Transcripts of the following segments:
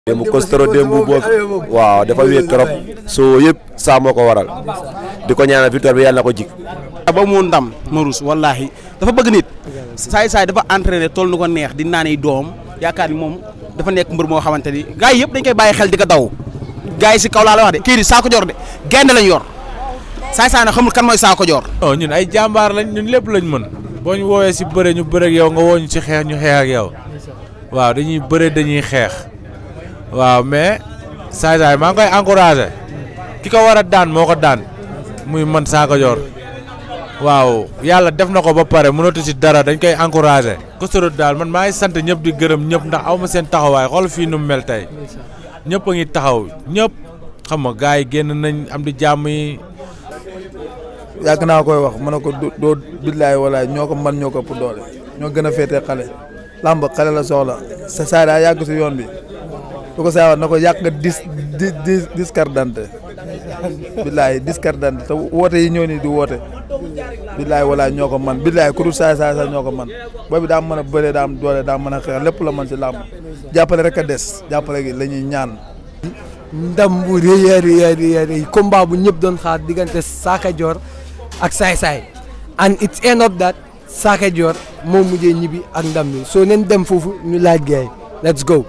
démb Costoro démb boobu waaw dafa wéet trop soo yëpp saa moo ko waral di ko ñaanal victoire bi yàlla na ko jig ba mu ndam Marous wallaahi dafa bëgg nit saay saay dafa entraîné toll nu ko neex di naani doom yaakaar ni moom dafa nekk mbër moo xamante ni gars yi yëpp dañ koy bàyyi xel di ko daw gars yi si kaw laa la wax de kii di saako joor de gaynde lañ yor saay saay na xamul kan mooy saako joor non ñun ay jàmbaar lañ ñun lépp lañ mën boo ñu woowee si bëre ñu bëre ak yow nga woo ñu si xeex ñu xeex ak yow waaw dañuy bëre dañuy xeex waaw mais saay saay maa ngi koy encouragé ki ko war a daan moo ko daan muy man saako joor waaw yàlla def na ko ba pare mënatu si dara dañ koy encouragé. Costoro daal man maa ngi sant ñëpp di gërëm ñëpp ndax aw ma seen taxawaay xool fii nu mu mel tey ñëpp a ngi taxaw ñëpp xam nga gars yi génn nañ am di jàmm yi. yàgg naa koy wax ma ne ko doo billaay walaay ñoo ko man ñoo ko ëpp doole ñoo gën a féetee xale làmb xale la soxla sa saa daa yàgg si yoon bi su ko saa na ko yàq nga dis di di discardante billaay discardante te woote yi ñëw nii di woote billaay walaay ñoo ko man billaay ku dul saay saay sax ñoo ko man boobu daa mën a bëree daa am doole daa mën a xeex lépp la man si làmb jàppale rek a des jàppale gi la ñuy ñaan ndam bu rëy a rëy a rëy a rëy combat bu ñëpp doon xaar diggante Saaka Joor ak Saay Saay and it's end of that Saaka Joor moo mujjee ñibbi ak ndam bi soo neen dem foofu ñu laaj gaay let's go.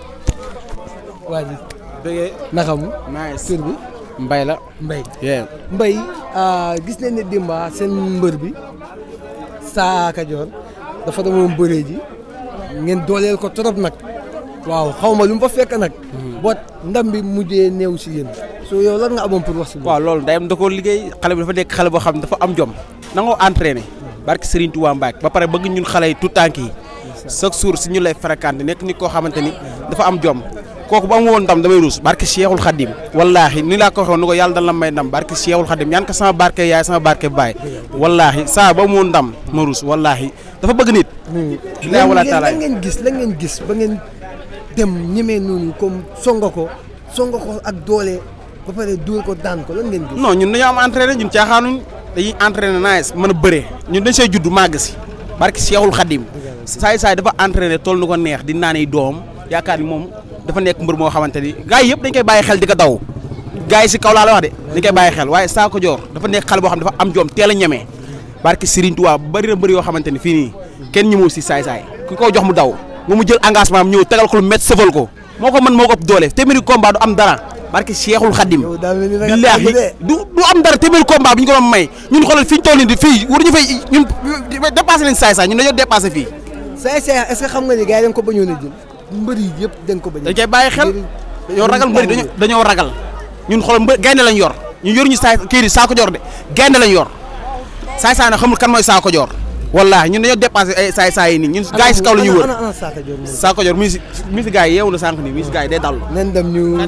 waa ji bëggee naka mu. nice tur bi mbay la Mbay. yeah Mbay gis nañ ne Dimba seen mbër bi Saaka Joor dafa demoon bëree ji ngeen dooleel ko trop nag waaw xaw ma lu mu fa fekk nag. boot ndam bi mujjee néew si yéen. so yow lan nga amoon pour wax si waaw loolu ndeyam da koo liggéey xale bi dafa nekk xale boo xam ne dafa am jom nangoo entraîné barke Serigne Touba Mbacke ba pare bëgg ñun xale yi tout tànk yi chaque jour si ñu lay fréquenté nekk nit koo xamante ni dafa am jom kooku bu am woon ndam damay ruus barke Cheikhul Khadim wallaahi ni laa ko waxoon ni ko yàlla dan la may ndam barke Cheikhul Khadim ñaan ko sama barke yaay sama barke baay wallaahi saa ba mu woon ndam ma ruus wallaahi dafa bëgg nit bilaay wala taala lan ngeen gis lan ngeen gis ba ngeen dem ñemee noonu comme songa ko songa ko ak doole ba pare dóor ko daan ko lan ngeen gis. non ñun dañoo am entraîné ñun caaxaanuñ dañuy entraîné nice mën a bëree ñun dañ see judd màgg si barke Cheikhul Khadim saay saay dafa entraîné toll nu ko neex di naani doom yaakaar ni moom dafa nekk mbër moo xamante ni gars yi yëpp dañ koy bàyyi xel di ko daw gars yi si kaw laa la wax de dañ koy bàyyi xel waaye Saako Joor dafa nekk xale boo xam ne dafa am jom teel a ñemee barke Serigne Touba bari na mbër yoo xamante ni fii nii kenn ñëmul si saay saay ku ko jox mu daw nga mu jël engagement am ñëw tegal ko lu métti sëfal ko moo ko mën moo ko ëpp doole téeméeri combat du am dara barke Cheikhul Khadim yow daa mel ni da nga billaahi tàgg de. du du am dara téeméeri combat bi ñu ko doon may ñun xoolal fi ñu toll nii di fii waruñu fay ñun dépassé nañ saay saay ñun dañoo dépassé fii Saay Saay est-ce que xam nga ni gars yi dañ ko bañoon a jël mbër yi yëpp dañ ko bañ dañ koy bàyyi xel dañoo ragal mbëri dañoo dañoo ragal ñun xoolal mbë gaynde lañ yor ñun yoruñu saay kii di saako joor de gaynde lañ yor saay saay na xamul kan mooy saako joor wallaahi ñun dañoo dépassé ay saay saay yi nii ñun gars yi si kaw la ñuy wër ana ana Saaka Joor moom. saako joor mi si mi si gars yi yeewu na sànq nii mi si gars yi day dallu nen dem ñu.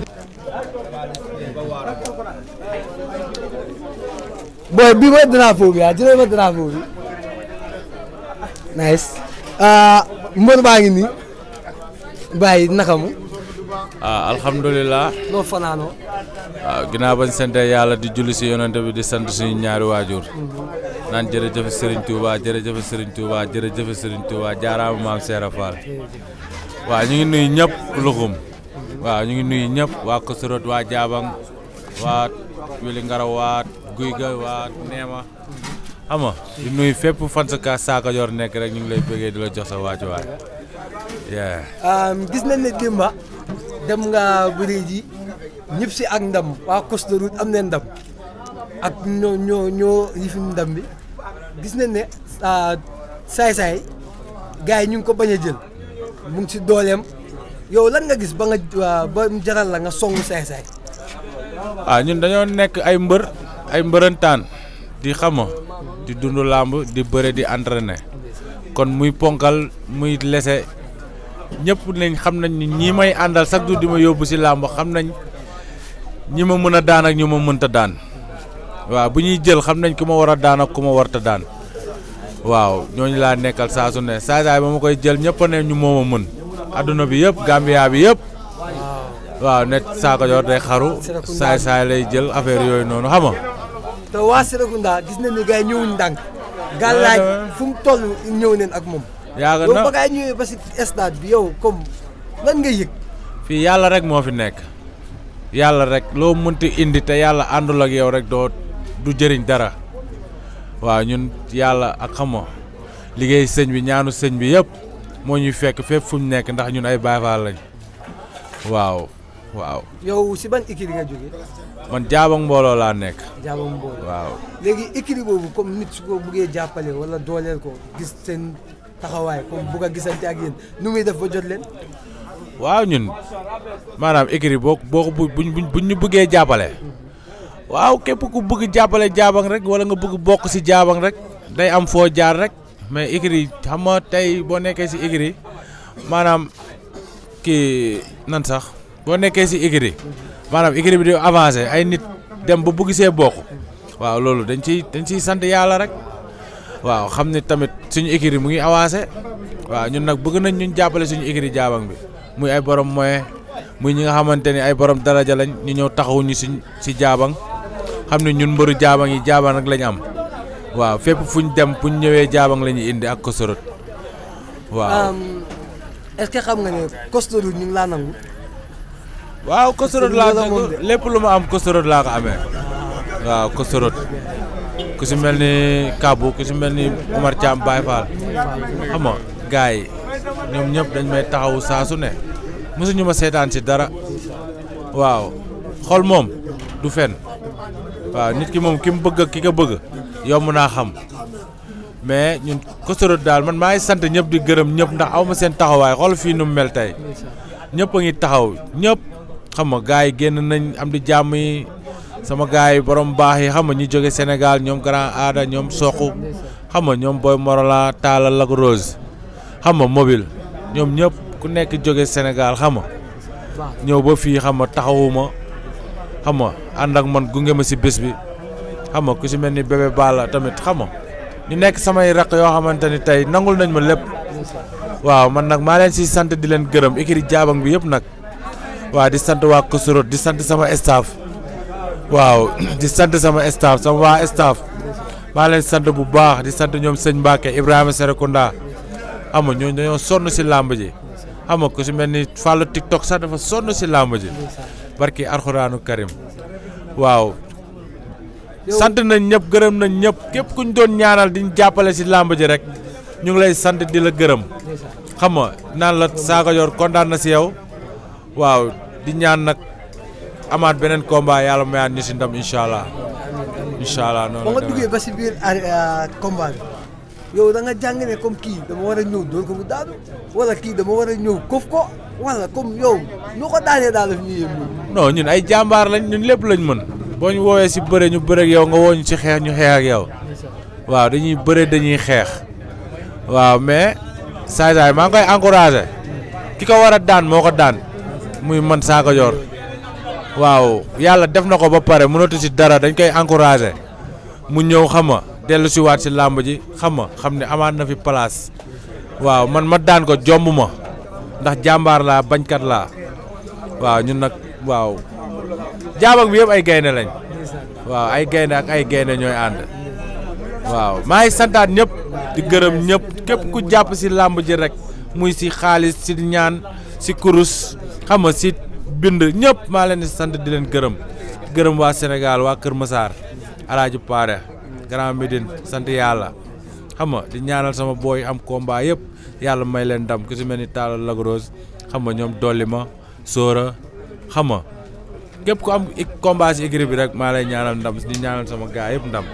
booy bii mooy drapeau bi ah jëlee ma drapeau bi. nice. mbër baa ngi nii. bàyyi naka mu. ah alhamdulilah noo fanaanoo. waaw ginnaaw bañ sante yàlla di julli si yonante bi di sant suñu ñaari waajur naan jërëjëf Serigne Touba jërëjëf Serigne Touba jërëjëf Serigne Touba jaaraama maam Seera Fall waaw ñu ngi nuyu ñëpp luxum waaw ñu ngi nuyu ñëpp waa Kosorot waa Jaabang waa Wili Ngaraw waa Guy ga waa Neema xam nga di nuyu fépp fan sa ka Saaka Joor nekk rek ñu ngi lay bëggee di la jox sa waajuwaay yeah. gis nañ ne Dimba dem nga bëri ji ñëpp si ak ndam waa Côte de Route am nañ ndam ak ñoo ñoo ñoo yifin ndam bi gis nañ ne saay-saay gars yi ñu ngi ko bañ a jël mu ngi si dooleem yow lan nga gis ba nga waa ba mu jaral la nga songu saay-saay ah ñun dañoo nekk ay mbër ay mbërëntaan di xama di dund làmb di bëre di entraîner kon muy ponkal muy lese ñëpp nañ xam nañ ni ñii may àndal chaque jour di ma yóbbu si làmb xam nañ ñi ma mën a daan ak ñu ma mënta daan waaw bu ñuy jël xam nañ ku ma war a daan ak ku ma warta daan waaw ñooñu laa nekkal saa su ne saa saay ba ma koy jël ñëpp ne ñu moo ma mën adduna bi yëpp Gambia bi yëpp waaw ne Saaka Joor day xaru saay saay lay jël affaire yooyu noonu xam nga te waa Serekunda gis nañ ne gars yi ñëwuñ ndànk gàllaaj fu mu toll ñëw neen ak moom yaaga yow na ba gars yi ñëwee ba si stade bi yow comme lan nga yëg fii yàlla rek moo fi nekk yàlla rek loo mënti indi te yàlla àndul ak yow rek doo du jëriñ dara waaw ñun yàlla ak xam nga liggéey sëñ bi ñaanu sëñ bi yëpp moo ñuy fekk fépp fu ñu nekk ndax ñun ay Baay Faal lañ waaw waaw yow si ban écurie nga jógee man jaabang mbooloo laa nekk jaaba mbooloo waaw léegi écurie boobu comme nit su ko buggee jàppale wala dooleel ko gis seen taxawaay comme bugg a gisante ak yéen nu muy def ba jot leen waaw ñun maanaam écrit boo boo ko bu buñ buñ ñu bëggee jàppale waaw képp ku bëgg jàppale jaabang rek wala nga bëgg bokk si jaabang rek day am foo jaar rek mais écrit xam nga tey boo nekkee si écrit maanaam kii nan sax boo nekkee si écrit maanaam écrit bi di avancé ay nit dem ba bëgg see bokk waaw loolu dañ ciy dañ ciy sant yàlla rek waaw xam ne tamit suñu écrit mu ngi avancé waaw ñun nag bëgg nañ ñun jàppale suñu écrit jaabang bi muy ay borom moyen muy ñi nga xamante ni ay borom daraja lañ ñu ñëw taxawuñu suñ si jaabang xam ne ñun mbëru jaabang yi jaabang nag lañ am waaw fépp fuñ dem buñ ñëwee jaabang la ñuy indi ak kosorot waaw est-ce que xam nga ne Costoro ñu ngi laa nangu waaw kosorot Sëñ bi laa la ko moom de. lépp lu ma am kosorot laa ko amee waaw kosorot ku si mel ni Kabou ku si mel ni Omar Thiam Baye Fall xam nga gars yi ñoom ñëpp dañ may taxawu saa su ne mosuñu ma seetaan si dara waaw xol moom du fen waaw nit ki moom ki mu bëgg ak ki ko bëgg yomb naa xam mais ñun kosorot daal man maa ngi sant ñëpp di gërëm ñëpp ndax aw ma seen taxawaay xool fii nu mu mel tey ñëpp a ngi taxaw ñëpp xam nga gars yi génn nañ am di jàmm yi sama gars yi borom baax yi xam nga ñi jóge Sénégal ñoom grand aada ñoom soqu xam nga ñoom boy Morola Talla Lac Rose xam nga mobile ñoom ñëpp ku nekk jóge Sénégal xam nga ñëw ba fii xam nga taxawuma xam nga ànd ak man gunge ma si bés bi xam nga ku si mel ni bébé Balla tamit xam nga ñu nekk samay raq yoo xamante ni tey nangul nañ ma lépp waaw man nag maa leen si sant di leen gërëm écrit jaabang bi yëpp nag waaw di sant waa Kosorot di sant sama staff waaw di sant sama staff sama waa staff maa leen sant bu baax di sant ñoom sëñ Mbacke Ibrahima Serekunda xam nga ñooñu dañoo sonn si làmb ji xam nga ku si mel ni Fallou TikTok sax dafa sonn si làmb ji barki Alxuraanu Karim waaw sant nañ ñëpp gërëm nañ ñëpp képp ku ñu doon ñaanal di ñu jàppale si làmb ji rek ñu ngi lay sant di la gërëm xam nga naan la Sakho Dior kontaan na si yow waaw di ñaan nag amaat beneen combat yàlla mayaat ñu si ndam incha allah incha allah noonu ba nga la duggee ba si biir ah, combat bi yow da nga jàng ne comme kii dama war a ñëw doon ko mu daanu wala kii dama war a ñëw kof ko wala comme yow nu ko daanee daal daf ñuy yëngu. non ñun ay jàmbaar lañ ñun lépp lañ mën boo ñu woowee si bëre ñu bëre ak yow nga woo ñu ci xeex ñu xeex ak yow waaw dañuy bëre dañuy xeex waaw mais saay saay maa ngi koy encouragé ki ko war a daan moo ko daan muy man Sakho Dior waaw yàlla def na ko ba pare mënatu si dara dañ koy encouragé mu ñëw xam nga dellu si waat si làmb ji xam nga xam ne amaat na fi place waaw man ma daan ko jomb ma ndax jàmbaar laa bañkat laa waaw ñun nag waaw jaabang bi yëpp ay gaynde lañ waaw ay gaynde ak ay gaynde ñooy ànd waaw maa ngi santaat ñëpp di gërëm ñëpp képp ku jàpp si làmb ji rek muy si xaalis si ñaan si kurus xam nga si bind ñëpp maa leen di sant di leen gërëm gërëm waa Sénégal waa Kër Massar Alaaji Paare Grand Médine sant yàlla xam nga di ñaanal sama booy am combat yëpp yàlla may leen ndam ku si mel ni Talla Lac Rose xam nga ñoom dolli ma Sóora xam nga képp ku am i- combat si écurie bi rek maa lay ñaanal ndam di ñaanal sama gaa yëpp ndam.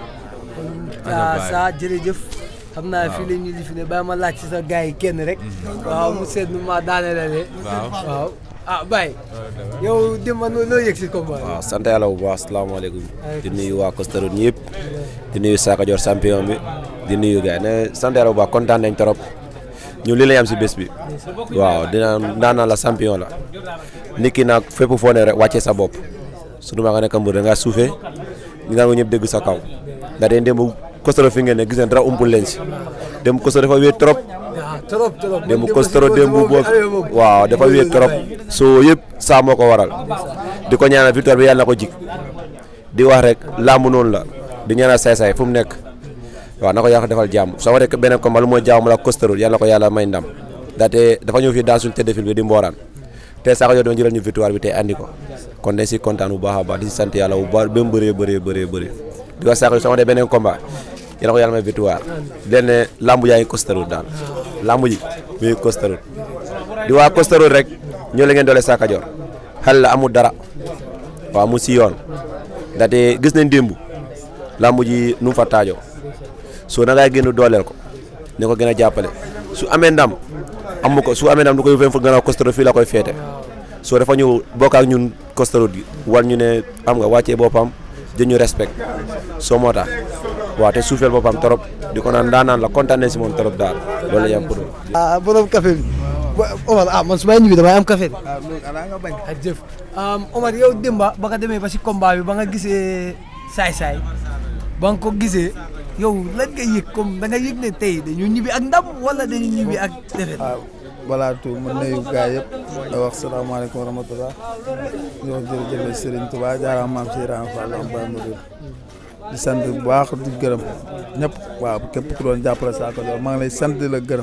ah saa jërëjëf xam naa fii la ñuy lifi ne bàyyi ma laaj ci sa gars yi kenn rek. waaw mu seet nu ma daane la de. waaw waaw ah Baye. yow démb loo loo yëg si combat bi. waaw sant yàlla bu baax asalaamaaleykum di nuyu waa Costoro ñëpp di nuyu Sakho Dior champion bi di nuyu gars yi ne sant yàlla bu baax kontaan nañ trop ñu li lañ am si bés bi waaw dina naan naa la champion la nit ki nag fépp foo ne rek wàccee sa bopp surtout maa nga nekk mbër da ngaa suufee ñu naan ko ñëpp dégg sa kaw ndax dañ dem Costoro fi ngeen ne gis ngeen dara umpul leen si dem Costoro dafa wéet trop ah trop trop. démb man Costoro si démb boobu boo amee moom. waaw dafa wéet trop soo yëpp saa moo ko waral di ko ñaanal victoire bi yàlla na ko jik di wax rek làmb noonu la di ñaanal saay-saay fu mu nekk waaw na ko yàlla defal jàmm soo waree beneen combat lu mooy jàmm la Costoro yàlla na ko yàlla may ndam ndaxte dafa ñëw fii dans suñu tête de file bi di mbooraan te Sakho Dior doon jëlal ñu victoire bi tey andi ko kon dañ si kontaan bu baax a baax di si sant yàlla bu baax ba mu bëree bëree bëree bëree di wax Sakho Dior sama de beneen combat yàlla ko yàlla may victoire di leen ne lamb yaa ngi costarut daal lamb ji mi ngi costarut di waa costarut rek ñoo la ngeen doole Sakho Dior xel la amul dara waaw mu si yoon ndaxte gis nañ démb lamb ji nu mu fa taajoo soo na ngay génn dooleel ko ne ko gën a jàppale su amee ndam amu ko su amee ndam du koy yóbbee fu gën a costaro fii la koy feete soo dafa ñu bokk ak ñun costaro gi war ñu ne am nga wàccee boppam jën ñu respect soo moo tax waaw te suufeel boppam trop di ko naan ndaanaan la kontaan nañ si moom trop daal loolu la ñu am pour. ah borom café bi Omar ah man su may ñibbi damay am café bi ah loolu xanaa nga bañ. ak jëf Omar yow démba ba nga demee ba si combat bi ba nga gisee saay-saay ba nga ko gisee yow lan nga yëg comme da nga yëg ne tey dañu ñibbi ak ndam wala dañu ñibbi ak defet waaw balaa tout ma nuyu gaay yëpp da wax salaamaaleykum wa rahmatulah di wax jërëjëf Serigne Touba jaaraam maam si Ibrahima Fall am Baye Mouride di sant bu baax di gërëm ñëpp waaw képp ku doon jàppale Sakho Dior maa ngi lay sant di la gërëm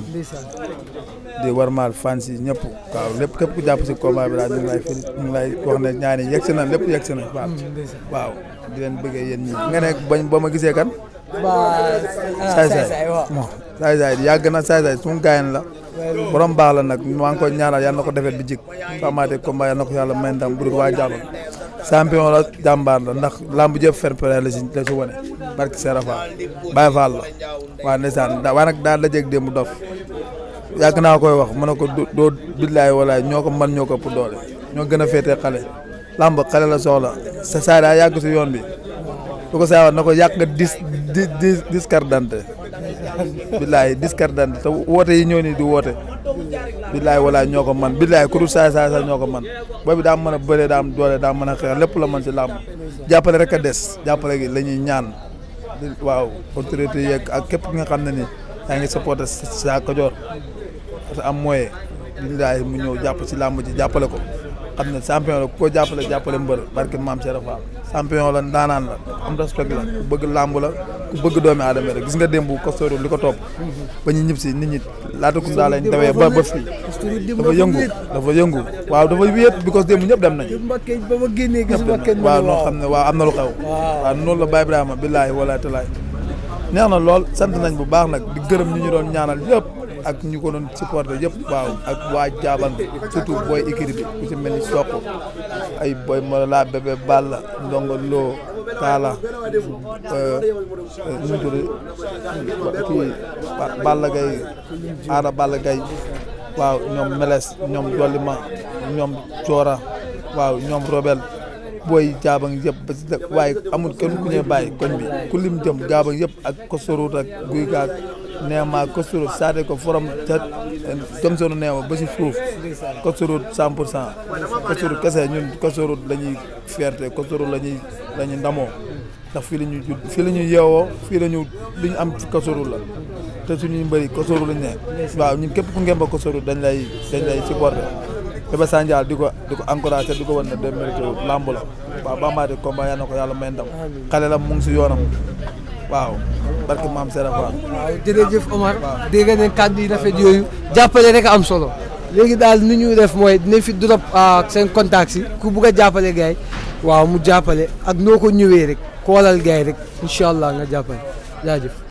di warmaal fans yi ñëpp waaw lépp képp ku jàpp si combat bi daal ñu ngi lay fi ñu ngi lay wax ne ñaani yegg si na lépp yegg si na waaw waaw di leen bëggee yéen ñi nga ne bañ ba ma gisee kan ba saay saay bon saay saay yàgg na saay saay suñu gaayan la borom baax la nag maa ngi koy ñaanal yàlla na ko defet bi jik amaatee combat yàlla na ko yàlla may ndam bu dul waa jàlloon champion la jàmbaar la ndax lamb jëpp fair play la si la si wane barki Serafa Baye Fall la waa ndeysaan da waa nag daal la jeg démb dof yàgg naa koy wax mën na ko doo billaay walaay ñoo ko man ñoo ko ëpp doole ñoo gën a féetee xale lamb xale la soxla sa saa daa yàgg si yoon bi du ko saa na ko yàq nga dis di di discardante billaay discardante te woote yi ñëw nii di woote billaay walaay ñoo ko man billaay ku dul saay saay sax ñoo ko man boobu daa mën a bëree daa am doole daa mën a xeex lépp la mën si làmb jàppale rek a des jàppale gi la ñuy ñaan waaw autorité yeeg ak képp ki nga xam ne ni yaa ngi supporté Sakho Dior te am moyen billaay mu ñëw jàpp si làmb ji jàppale ko xam ne champion la ku ko jàppale jàppale mbër barke maam Cheikh Fall champion la ndaanaan la am respect la ku bëgg làmb la ku bëgg doomi aadama rek gis nga démb Costoro li ko topp ba ñu ñib si nit ñi laata ku ndaa lañ dawee ba ba fii dafa yëngu dafa yëngu waaw dafa wéet because démb ñëpp dem nañ Mbakke ba ma génnee gis ñëpp dem Mbakke nañ waaw noo xam ne waaw am na lu xew waaw noonu la Baye Ibrahima billaahi walaay talaay neex na lool sant nañ bu baax nag di gërëm ñu ñu doon ñaanal yëpp ak ñu ko doon supporté yëpp waaw ak waa jaabang surtout booy équipe bi ku ci mel ni Sokk ay booy Morola bébé Balla Ndongo Lo Kaala nu mu tudd kii Balla Gaye Aada Balla Gaye waaw ñoom Meles ñoom Dolima ñoom Coora waaw ñoom Robel booy jaabang yëpp ba si waaye amul kenn ku ñuy bàyyi koñ bi ku lim jëm jaabang yëpp ak Kosorot ak guy gaag neema Kosorot saate ko forom ca jëm sonu neema ba si suuf Kosorot 100 pour cent Kosorot kese ñun Kosorot la ñuy fierté Kosorot la ñuy la ñuy ndamoo ndax fii la ñuy judd fii la ñuy yeewoo fii la ñu li ñu am ci Kosorot la te suñuy mbëri Kosorot lañ ne waaw ñun képp ku ngeen ba Kosorot dañ lay dañ lay supporté Bébé Sandial di ko di ko encouragé di ko wan ne de mérité lamb la waaw ba amaatee combat yal na ko yàlla may ndam xale la mu ngi si yoonam waaw barke maam Serap Fall. waaw jërëjëf Omar dégg ngeen kàddu yi rafet yooyu jàppale rek am solo léegi daal ni ñu def mooy dinañ fi drop ak seen contact si ku bugg a jàppale gars yi waaw mu jàppale ak noo ko ñëwee rek koolal gars yi rek incha allah nga jàppale jaajëf